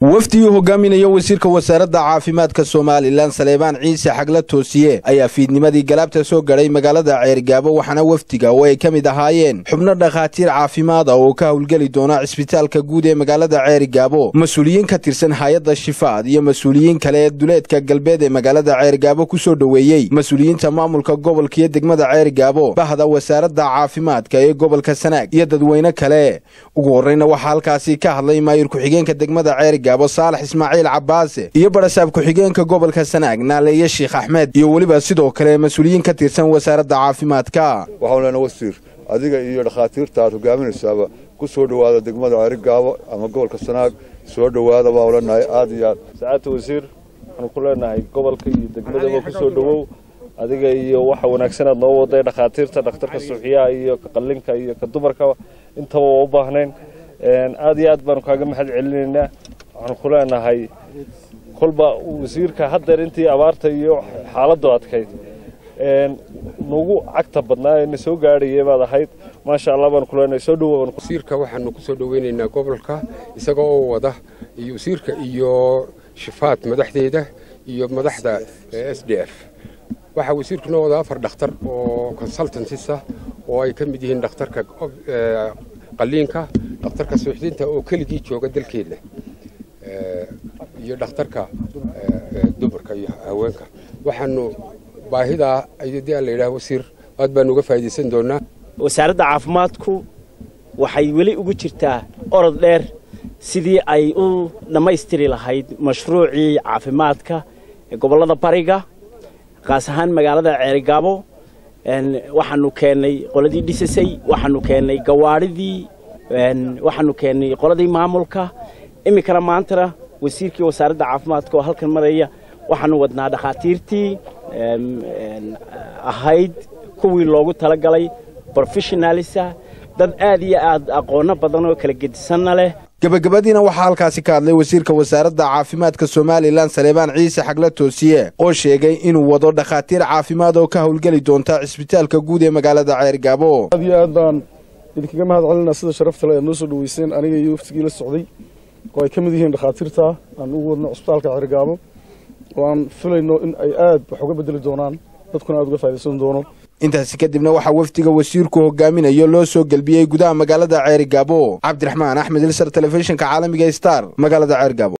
wafdigii hogaaminaya wasiirka wasaaradda caafimaadka somalilan saleebaan ciise xagla toosiye ayaa fiidnimadii galaabta soo gaday magaalada ceergaabo waxaana wafdiga oo ay ka mid ahaayeen xubno dhakhaatiir caafimaada oo ka howlgeli doona cisbitaalka guud ee magaalada ceergaabo mas-uuliyiin ka tirsan hay-adda shifaad iyo mas-uuliyiin kale ee duleedka galbeed ee magaalada ceergaabo ku soo dhoweeyey mas-uuliyiinta maamulka gobolka iyo degmada ceergaabo bahda wasaaradda caafimaadka ee gobolka sanaag iyo dadweyne kale ugu horreyna waxaa halkaasi ka hadlay maayir ku-xigeenka degmada ceergaabo saalax ismaaciil cabaase iyo barasaab ku-xigeenka gobolka sanaag naaleeye sheekh axmed iyo weliba sidoo kale mas-uuliyiin ka tirsan wasaaradda caafimaadka waxaan leenahay wasiir adiga iyo dhakhaatiirta aad hogaaminaysaaba ku soo dhowaada degmada ceerigaabo ama gobolka sanaag soo dhowaada baan leenahay aad iyo aad sacaadta wasiir waxaanu ku leenahay gobolka iyo degmadaba ku soo dhowow adiga iyo waxa wanaagsan aad noo waday dhakhaatiirta dhakhtarka suuxiyaha iyo ka qallinka iyo ka dumarka intaba waa u baahnayn aad iyo aad baanu kaaga mahad celinaynaa waxaanu ku leenahay kolba wasiirka haddeer intii abaarta iyo xaaladdu adkayd nagu cagta badnaa ee na soo gaadhayay baad ahayd maasha allah baanu ku leenahay soo dhowow wasiirka waxaanu ku soo dhoweynaynaa gobolka isaga oo wada iyo wasiirka iyo shifaad madaxdeeda iyo madaxda s d f waxaa wasiirku noo wada afar dhakhtar oo consultantisa oo ay ka mid yihiin dhakhtarka qalliinka dhakhtarka suuxdinta oo keligii jooga dalkeenna iyo dhakhtarka dumarka iyo haweenka waxaanu baahidaa ayadii aan la yidhaha wasiir aad baanu uga faa'iidaysan doonaa wasaaradda caafimaadku waxay weli ugu jirtaa orod dheer sidii ay u dhammaystiri lahayd mashruucii caafimaadka ee gobollada bariga qaas ahaan magaalada ceerigaabo waxaanu keennay qoladii dhisasay waxaanu keennay gawaadhidii waxaanu keennay qoladii maamulka iminkana maantana wasiirkii wasaaradda caafimaadka oo halkan maraya waxaanu wadnaa dhakhaatiirtii ahayd kuwii loogu talagalay brofessionalisa dad aad iyo aad aqoonno badan oo kala gedisanna leh gebagabadiina waxaa halkaasi ka hadlay wasiirka wasaaradda caafimaadka somalilan saleebaan ciise xagla toosiye oo sheegay inuu wado dhakhaatiir caafimaad oo ka howlgeli doonta cisbitaalka guud ee magaalada ceergaabo aad iyo aad baan idinkaga mahad celinaa sida sharafta le aad noo soo dhaweyseen aniga iyo waftigii la socday oo ay ka mid yihiin dhakhaatiirta aan ugu wadno cisbitaalka ceergaabo oo aan filayno in ay aad wax uga bedeli doonaan dadkuna aad uga faa'idaysan doono intaasi kadibna waxaa wafdiga wasiirku hogaaminayo loo soo gelbiyey gudaha magaalada ceerigaabo cabdiraxmaan axmed ilsar telefishinka caalamiga star magaalada ceergaabo